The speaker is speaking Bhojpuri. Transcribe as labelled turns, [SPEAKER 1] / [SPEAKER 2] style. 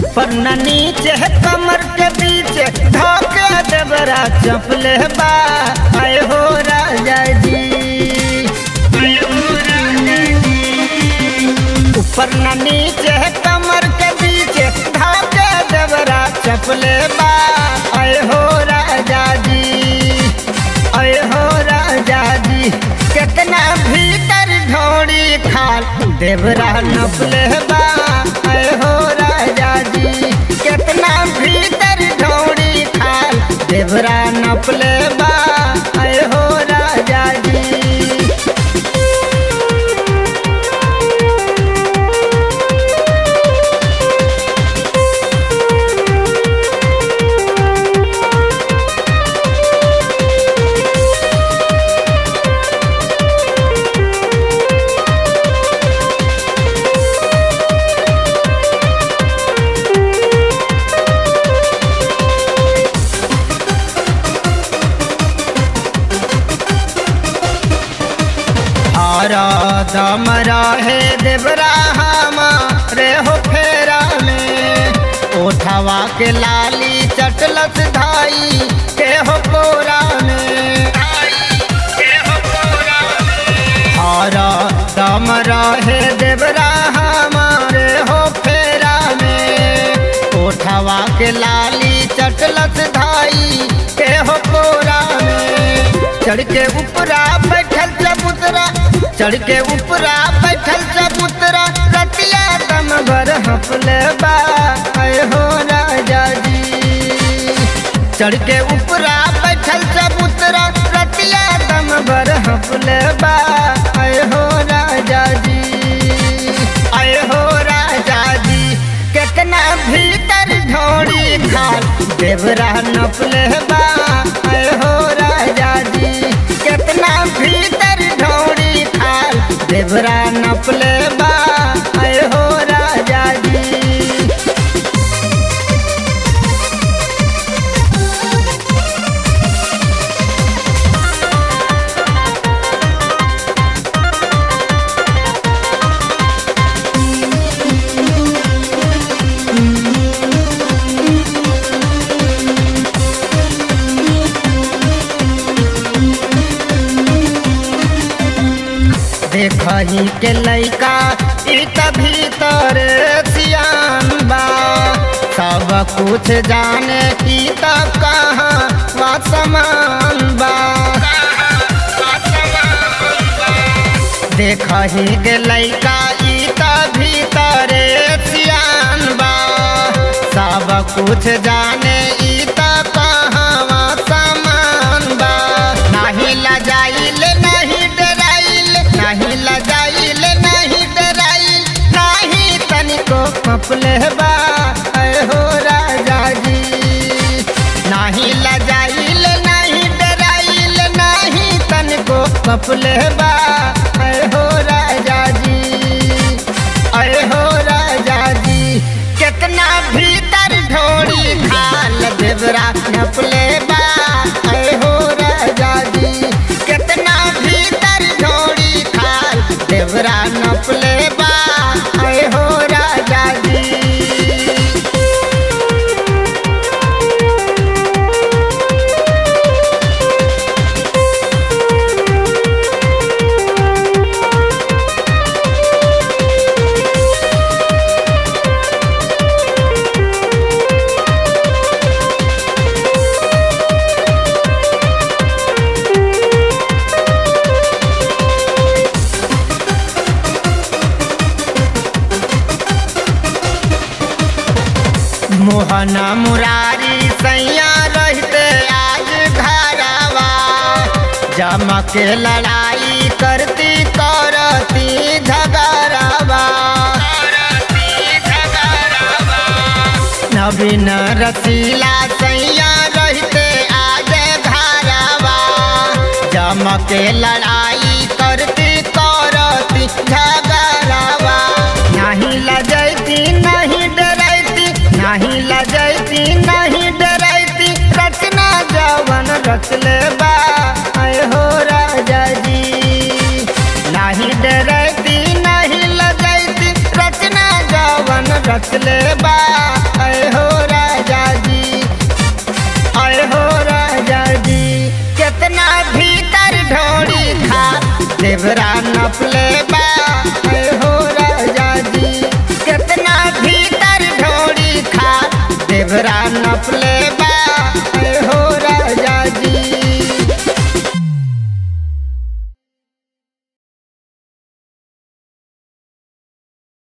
[SPEAKER 1] ऊपर न नीचे है कमर के बीच धोके देवरा चपले बा आए हो राजा जी ऊपर न नीचे है कमर के बीच धोके देवरा चपले बा आए हो राजा जी आए हो राजा जी कितना भीतर ढोड़ी खाल देवरा नपले बा आए हो राजा जी कितना भीतर ढोड़ी खाल देवरा नपले बा आए हो राजा जी और दम रहे देवरा हमारे हो फेरा में ओठवा के लाली चटलस धाई के हो कोरा में और दम रहे देवरा हमारे हो फेरा में ओठवा के लाली चटलस धाई के हो कोरा में चढ़ के ऊपरा बैठल चबूतरा चढ़ के ऊपरा बैठल चबूतरा रतिया दम भर हफले बा आए हो राजा जी चढ़ के ऊपरा बैठल चबूतरा रतिया दम भर हफले बा आए हो राजा जी आए हो राजा जी कितना भीतर ढोड़ी खाल देवरा नपले बा आए हो राजा जी कितना भीतर ढोड़ी खाल देवरा नपले बा आए हो राजा जी देखही के लैका ई त भीतर सियान बा सब कुछ जाने की त कहाँ वा समान बा देखही के लैका ई त भीतर सियान बा सब कुछ जाने ई त कहाँ वा समान बा नाही लजाइल नहीं डराइल नहीं लजाइल नहीं डराइल नहीं तनिको पपले बा आए हो राजा जी नहीं लजाइल नहीं डराइल नहीं तनिको पपले बा आए हो राजा जी आए हो राजा जी कितना भीतर ढोड़ी खाल देवरा नपले बा आए हो राजा जी कितना भीतर ढोड़ी खाल देवरा नपले बा आए हो राजा जी मोहना मुरारी सैया रहते आज घरवा जमा के लड़ाई करती करती झगड़वा नवीन रसीला सैया रहते आज घरवा जमा के लड़ाई करती करती झगड़वा नहीं लजैती नहीं डरैती नहीं लजैती नहीं डरैती रचना जवन रचले बा आए हो राजा जी नहीं डरैती नहीं लजैती रचना जवन रचले